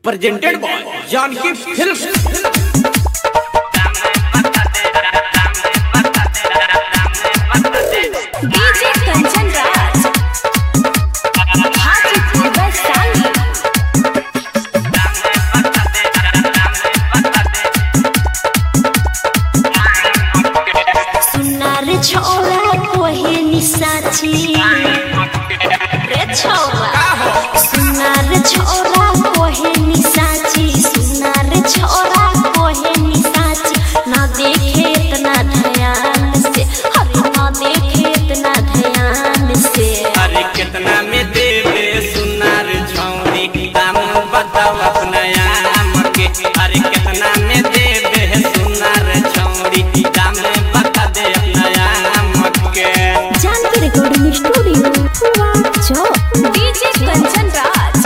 presented by Janki Films. DJ Kanchan Raj Hajipur Vaishali सुनार छोरा कोहेनी साची रे छोरा सुनार छोरा कोहेनी साची सुनार छोरा कोहेनी साची ना देखे इतना ध्यान से अरे ना देखे इतना ध्यान से अरे कितना में देवे सुनार छौरी दाम बताओ अपना आम के अरे कितना में देवे सुनार छौरी दाम बता दे अपना आम के जानकी रिकॉर्डिंग स्टूडियो चौक डीजे कंचन राज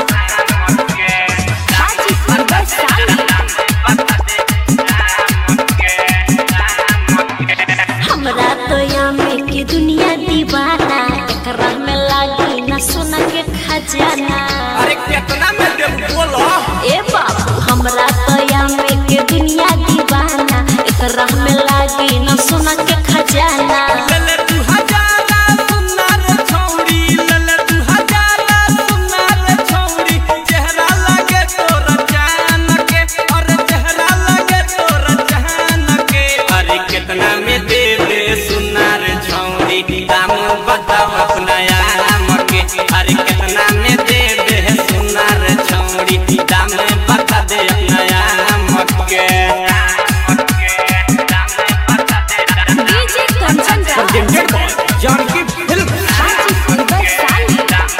हाजीपुर वैशाली हमरा तो यामे के दुनिया दीवाना एकरा में लागी न सोना के खजाना अरे कितना में देव बोलो ए बाबू हमरा तो यामे के दुनिया दीवाना एकरा में लागी न सोना के खजाना लले तू हजारा सुनार छौरी लले तू हजारा सुनार छौरी चेहरा लगे तोरा जान के और चेहरा लगे तोरा जान के अरे कितना में दे दे सुनार छौरी दाम बताओ अपना आम के अरे कितना में दे दे सुनार छौरी दाम बता दे अपना आम के DJ Kanchan Raj presented by Janki Films. Hajipur Vaishali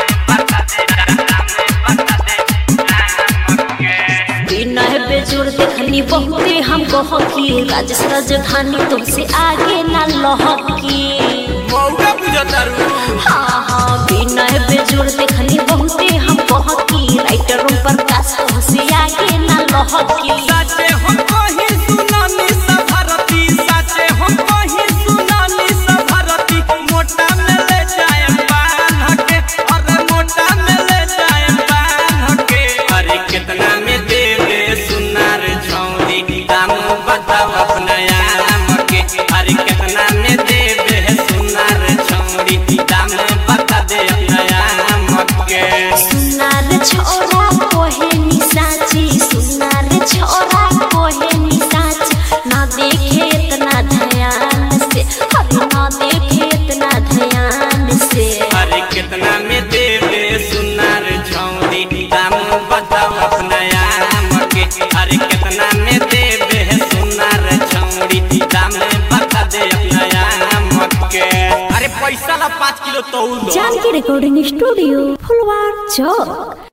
विनय बेजोड़ देखनी बहुते हम कहकी राजेश राजधानी तुमसे आगे ना लहकी मौका बुझतारू हाँ हाँ विनय बेजोड़ देखनी बहुते हम कहकी राइटरों पर काश तुमसे आगे ना लहकी साचे हम कहीं सुनानी सभरती साचे हम कहीं सुनानी सभरती मोटा में ले जाए बांध के अरे मोटा में ले जाए बांध के अरे कितना में दे दे सुनार छौरी दाम बताओ अपना आम के अरे कितना में दे दे सुनार छौरी दाम बता दे अपना आम के सुनार छोरा कोहेनी साची सुनार छोरा कोहेनी साची ना देखे इतना ध्यान से अरे ना देखे इतना ध्यान से अरे कितना में देवे सुनार छौरी दाम बताओ अपना आम के अरे कितना में देवे सुनार छौरी दाम बता दे अपना आम के अरे पैसा ला पाँच किलो तौल दो जानकी रिकॉर्डिंग स्टूडियो फुलवार चौक